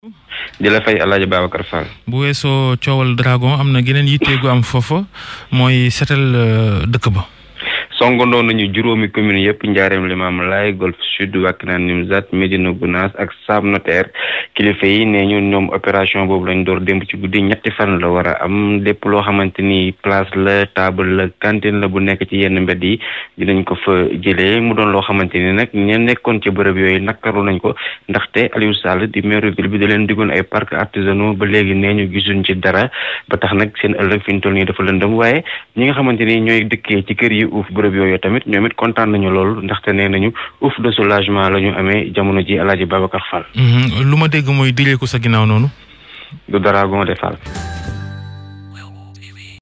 di la fay El Hadj Babacar Fall. bu weesoo coowal dragon am na geneen yitte gu am foofa mooy setal dëkk ba. songandoo nañu juróomi commune yëpp njaareem limaam laay golf sud Wakhinane Nimzatt Médina Gounass ak Sam Notaire kilifa yi nee ñu ñoom opération boobu lañ door démb ci guddi ñetti fan la war a am lépp loo xamante ni place la table la cantine la bu nekk ci yenn mbedd yi dinañ ko fa jëlee mu doon loo xamante ni nag ña nekkoon ci bërëb yooyu nakaru nañ ko ndaxte Aliou Sall di maire ville bi da leen diggoon ay parcs artisanaux ba léegi nee ñu gisuñ ci dara ba tax nag seen ëllëg fi ñu toll nii dafa lëndëm waaye ñi nga xamante ni ñooy dëkkee ci kër yi uuf bërëb yooyu tamit ñoom it kontaan nañu loolu ndaxte nee nañu ouf de soulagement la ñu amee jamono ji El Hadj Babacar Fall. lu ma dégg mooy direeku sa ginnaaw noonu. du dara gon de Fall.